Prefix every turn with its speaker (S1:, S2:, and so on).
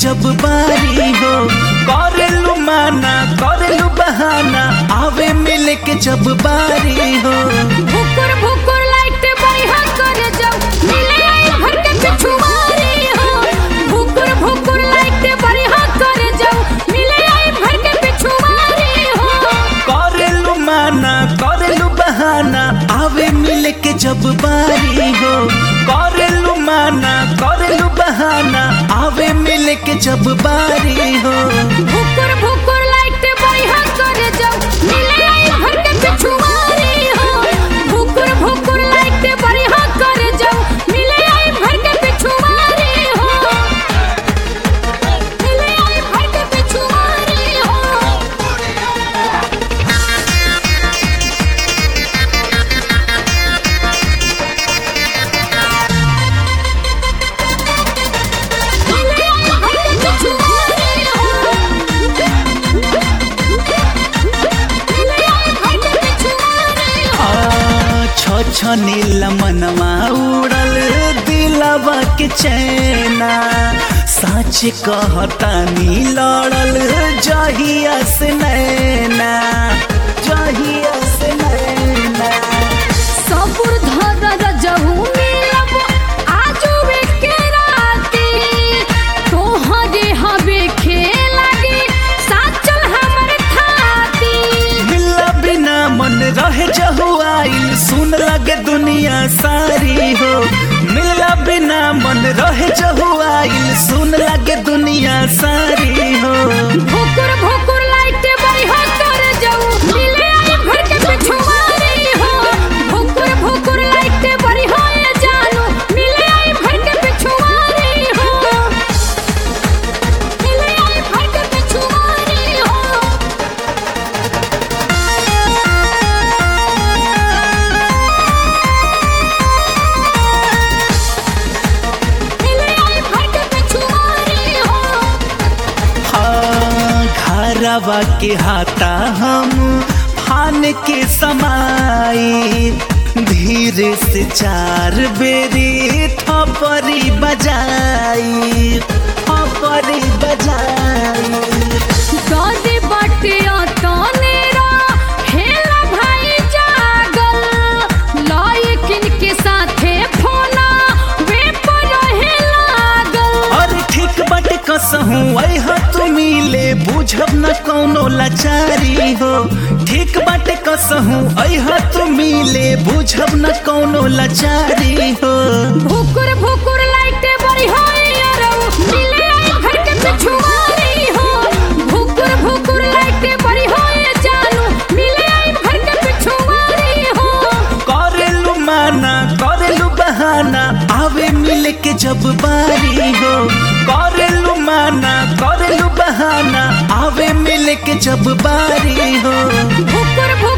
S1: जब बारी हो करेलू माना करेलू बहाना आवे मिले के जब बारी हो
S2: भुकुर भुकुर लाइट बढ़िया कर जाओ मिले आई भर के पिछुआरी हो भुकुर भुकुर लाइट बढ़िया कर जाओ मिले आई भर के पिछुआरी हो
S1: करेलू माना करेलू बहाना आवे मिले के जब बारी हो करेलू माना करेलू बहाना आवे मिले के जब बारी हो
S2: भुकुर भुकुर लाइट बढ़िया कर जाओ मिले आई भर के पिछुआरी हो भुकुर भुकुर लाइट बढ़िया कर जाओ मिले आई भर के पिछुआरी हो मिले आई भर के पिछुआरी हो
S1: छछनील मनवा उड़ल दिलवा के चैना सच कहतानी लड़ल जहिया से नैना जहिया से नैना
S2: सबुर धर रजहू मिलब आजू के राती तोहरे हवे खेलागी साचल हमर खाती
S1: मिला बिना मन रहे जहुआइल सुन लगे दुनिया सारी हो मिला बिना मन रहे जहुआइल सुन लगे दुनिया सारी हो
S2: भुकुर भुकुर लाइट बढ़िया कर जाऊ मिले आई घर के पिछुआरी हो भुकुर भुकुर लाइट बढ़िया ये जानू मिले आई घर के पिछुआरी हो मिले आई घर के पिछुआरी हो मिले आई घर के पिछुआरी हो
S1: हाँ घरवा के हाथा हम फान के समाई धीरे से चार बेरी थपरी बजाई थपरी बजाई
S2: दादी बटिया तनेरा हेला भाई जागल लायकिन के साथे फोना वे पर रहे लागल
S1: और ठीक बट कसहूँ वह तू मिले बुझब न कौनो लाचारी हो ठीक बट कसहूँ अह तू मिले बुझब न कौनो लाचारी हो
S2: भुकुर भुकुर लाइट बड़ी होई अरऊ मिले आई घर के पिछुआरी हो भुकुर भुकुर लाइट बड़ी होई जानू मिले आई घर के पिछुआरी हो
S1: करेलू माना करेलू बहाना आवे मिले के जब बारी हो करेलू माना करेलू बहाना आवे मिले के जब बारी हो
S2: भुकुर भुकुर